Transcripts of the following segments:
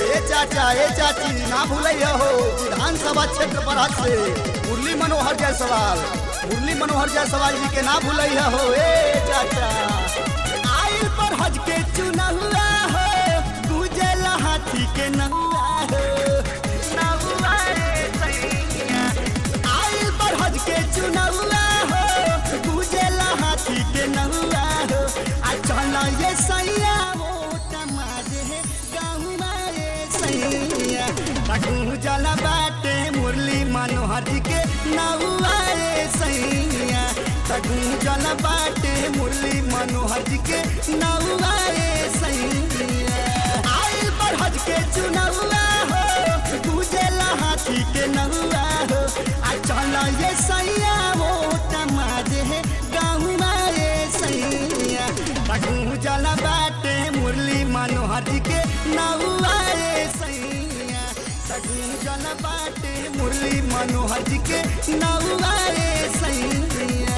ए चाचा ए चाची ना भूलिए हो विधानसभा क्षेत्र पर से मुरली मनोहर जायसवाल मुरली मनोहर जायसवाल जी के ना भूलिए हो ए चाचा आइल पर हज के चुना हुआ हो गुजल हाथी के नहुआ हो नहुआ रे सैया आइल पर हज के चुना हुआ हो गुजल हाथी के नहुआ हो आ चल ये सैया वो टमाजे गाँव मारे सैया तकू जल बाटे मुरली मनोहर जी के नहुआ रे सैया तकू जल बाटे मुरली मनोहर जी के नहुआ रे सैया आइल पर हज के चुनौआ हो गुजेला हाथी के नहुआ हो आ चल ये सैया वो टमाजे गाँव मारे सैया तकू जल बाटे मुरली मनोहर जी के नहुआ रे सैया तकू जल बाटे मुरली मनोहर जी के नहुआ रे सैया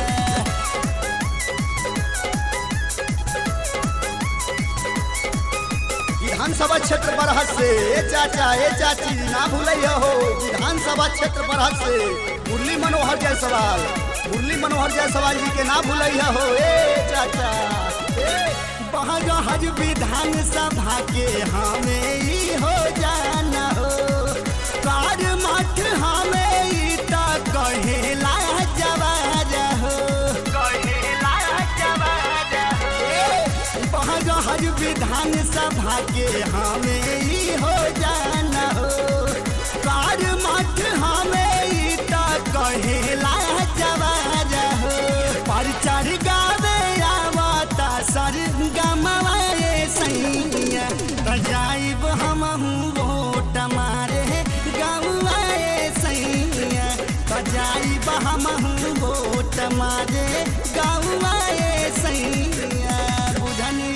विधानसभा क्षेत्र पर से ए चाचा ए चाची ना भूलिए हो विधानसभा क्षेत्र पर से मुरली मनोहर जायसवाल मुरली मनोहर जायसवाल जी के ना भूलिए हो ए चाचा ए बहज विधान सभा के हमें ही हो जाना हो कार मठ हमें ई त कहेला जवाज हो कहेला जवाज हो बहज विधान सभा के हमें ही हो जाना हो कार मठ हमें ई त कहेला जवाज हो पर चढ़ गावे आवता सर गमवाए सैया त जाइब हमहू वोट मारे गौआए सैया त जाइब हमहू वोट मारे गौआए सैया बुझनी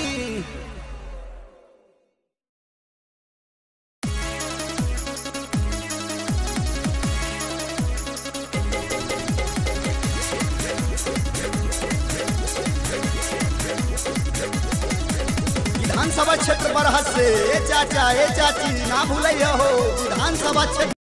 विधानसभा क्षेत्र पर से ए चाचा ए चाची ना भूलिए हो विधानसभा क्षेत्र